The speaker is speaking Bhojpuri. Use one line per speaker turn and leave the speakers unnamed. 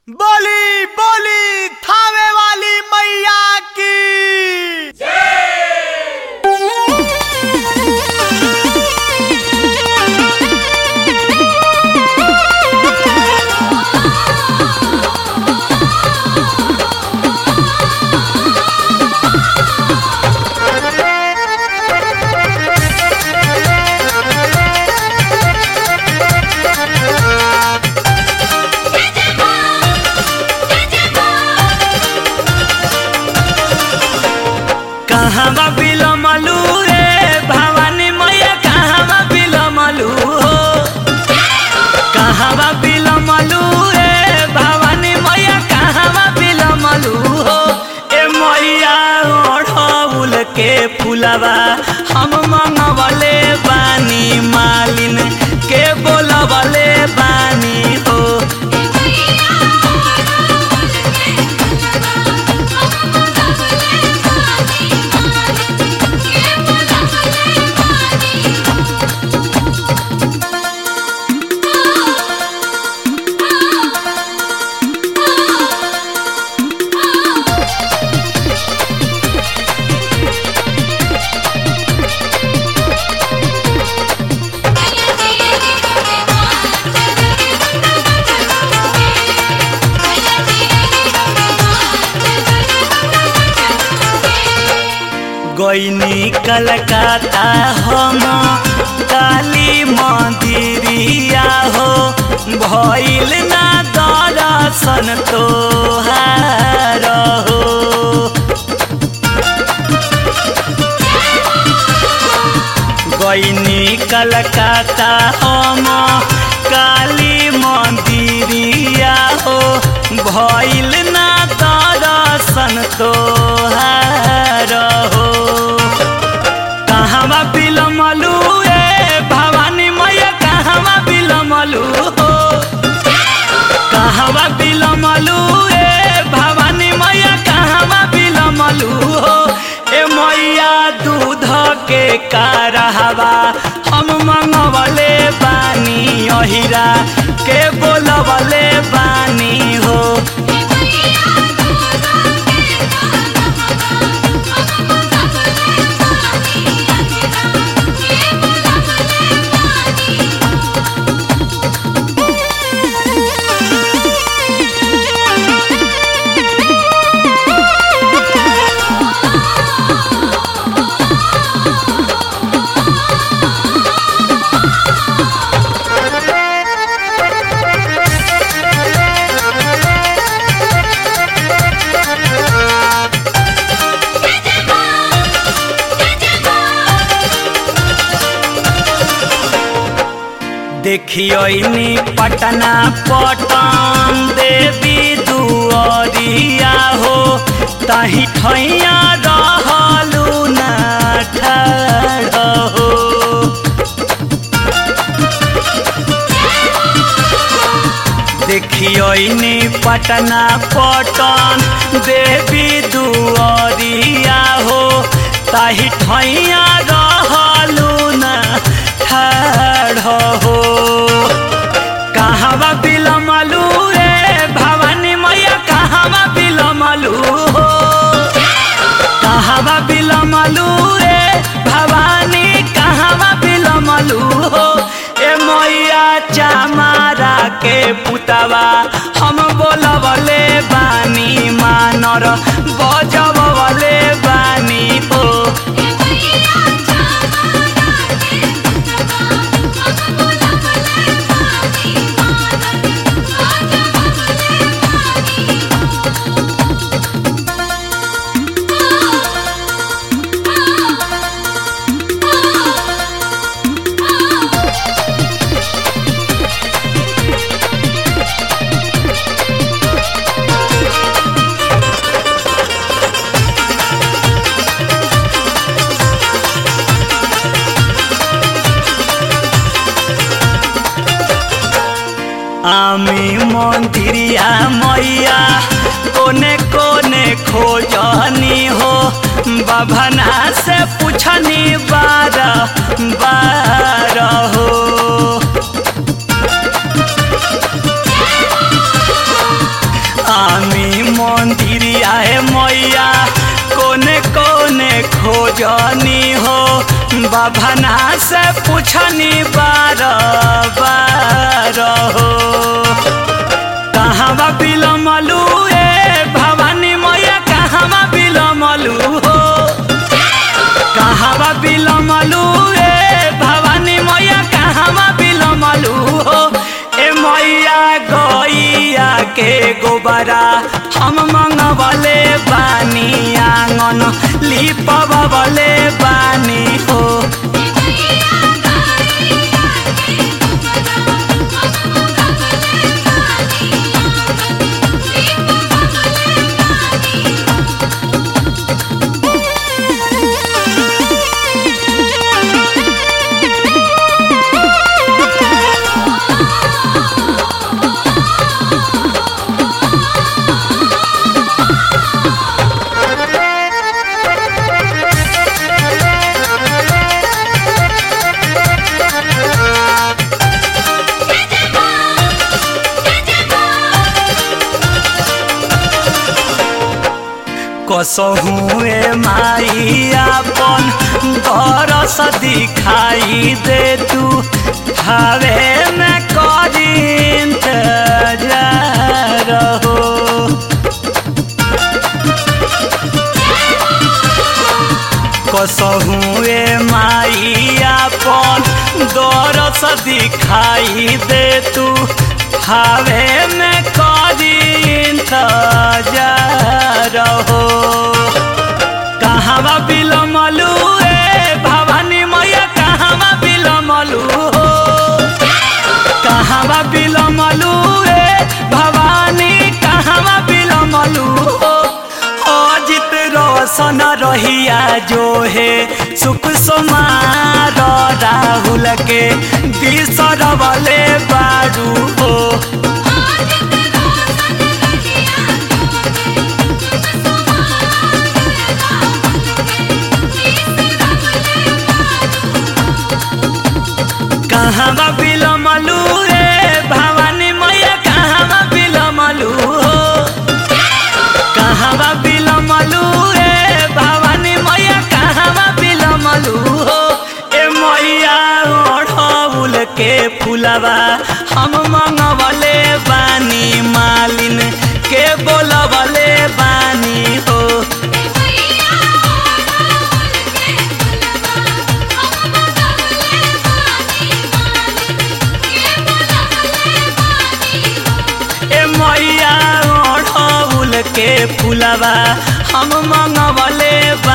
बोली बोली थावे वाली मैया की
कहवा बिलमलू रे भवानी मैया कहवा बिलमलू हो कहवा बिलमलू रे भवानी मैया कहवा बिलमलू हो ए मैया ओढ़ौल के फुलवा हम मंगवले बानी मालिन के बोलवले बानी हो गईनी कलकत्ता हम काली मंदिरिया हो भइल ना दर्शन तोहार हो गईनी कलकत्ता हम काली मंदिरिया हो भइल ना दर्शन तोहार हो कहवा बिलमलू ए भवानी मैया कहवा बिलमलू हो कहवा बिलमलू ए भवानी मैया कहवा बिलमलू हो ए मैया दूध के कारहवा हम मंगवले बानी अहिरा के बोलवले बानी हो देखियोनी पटना पटन देवी दुआरिया हो तही ठैया रहलू ना ठाड़ हो देखियोनी पटना पटन देवी दुआरिया हो ताही ठैया रहलू ना ठाड़ हो कहवा बिलमलू रे भवानी मैया कहवा बिलमलू हो कहवा बिलमलू रे भवानी कहवा बिलमलू हो ए मैया चामारा के पुतवा हम बोलवले बानी मानर बजबले बानी ओ আমি মন্দিরিয়া मैया कोने कोने खोजनी हो बभना से पूछनी बार बार हो जनी हो बभना से पूछनी बार बार हो कहवा बिलमलू ए भवानी मैया कहवा बिलमलू हो कहवा बिलमलू ए भवानी मैया कहवा बिलमलू हो ए मैया गैया के गोबरा हम मंगवले बानी आंगन लिपवले बानी हो कसहुए माई अपन बरस दिखाई दे तू हवे में करी इंतजार हो कसहुए माई अपन दरस दिखाई दे तू हवे में करी इंतजार हो कहवा बिलमलू ए भवानी मैया कहवा बिलमलू हो कहवा बिलमलू ए भवानी कहवा बिलमलू हो अजित रोशन रहिया जो है सुख सोमार राहुल के बिसरवले बारू हो कहवा बिलमलू रे भवानी मैया कहवा बिलमलू हो कहवा बिलमलू रे भवानी मैया कहवा बिलमलू हो ए मैया ओढ़ौल के फुलवा हम मंगवले बानी मालिन के बोलवले बानी हो ए मैया ओढ़ौल के फुलवा हम मंगवले